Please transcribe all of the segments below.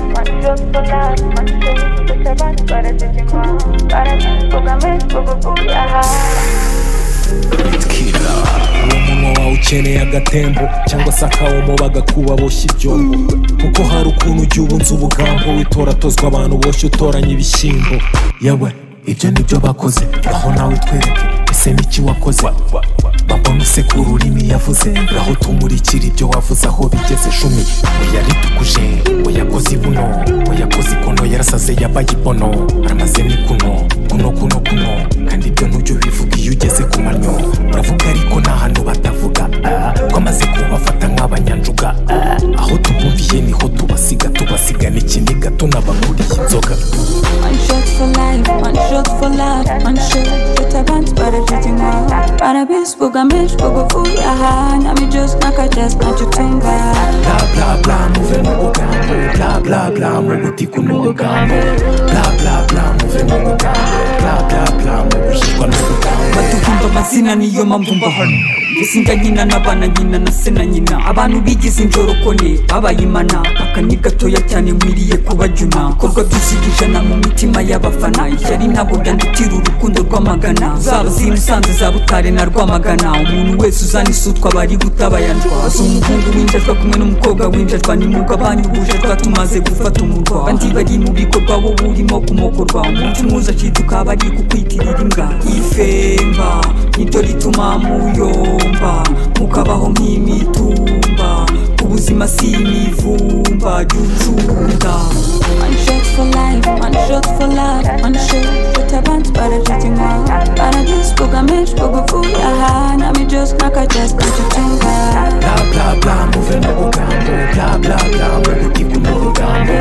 machokola machokola bana barazizima barazikugame kugukuyaha bitwika umunwa wawe ukeneye agatembo cyangwa se akawomo bagakuba boshye ibyombo kuko hari ukuntu ujya ubunza ubugambo witora atozwa abantu boshye utoranya ibishyimbo yewe ibyo nibyo bakoze aho nawe twereke ese n'iki wakoze babona usekura ururimi yavuze aho tumurikira ibyo wavuze aho bigeze cumi oya ritukuje oya koze ibuno oya koze ikono yarasaze yabaye ibono aramaze ni kuno kuno kuno kuno kandi ibyo ntujya ubivuga iyo ugeze ku manyo uravuga ariko nta hantu batavuga ah, ko amaze kubafata nk'abanyanjuga ah. aho tubumviye niho tubasiga tubasiga n'ikiniga tunabaguriye inzoga One shot for life, one shot for love, one shot shot abantu barabyitima barabisbugamije kuguvuyaha nami just nakajas nacutunga bla bla bla muve mu bugambo bla bla bla mu gutiku n'ubugambo bla bla bla muve mu bugambo bla bla bla mu gushyirwa n'ubugambo batuhimba amazina niyo mpamvu mba hano mbese njya nkina n'abana nkina na se na nyina abantu bigize injorokone babaye imana akanya gatoya cyane nkwiriye kubajyuna ibikorwa byusiga ijana mu mitima y'abafana ishyari ntabwo ryandutira urukundo rw'amagana zaba z'i musanze za butare na rwamagana umuntu wese uzana isutwa aba ari gutabayanjwa azi umuhungu winjajwa kumwe n'umukobwa winjajwa ni mwuga banyuhuje twa tumaze gufata umurwa abandi bari mu bikorwa wowe urimo kumokorwa umunsi umwe uzaciduka bari kukwitirira imbwa ifemba niryo rituma muyomba mukabaho nk'imitumba ubuzima si imivumba jya ucunda one shot for life, one shot for love, one shot shot abantu barabyitima barabisbugamije kuguvuyaha nami just nakajas nacutunga bla bla bla muve mu bugambo bla bla bla mu gutiku n'ubugambo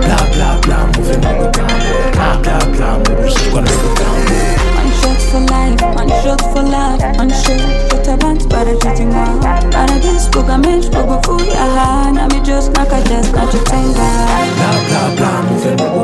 bla bla bla muve mu bugambo bla bla bla mu gushyirwa n'ubugambo One shot for life, one shot for love, one shot shot abantu barabyitima barabisbugamije kuguvuyaha nami just nakajas nacutunga bla bla bla muve mu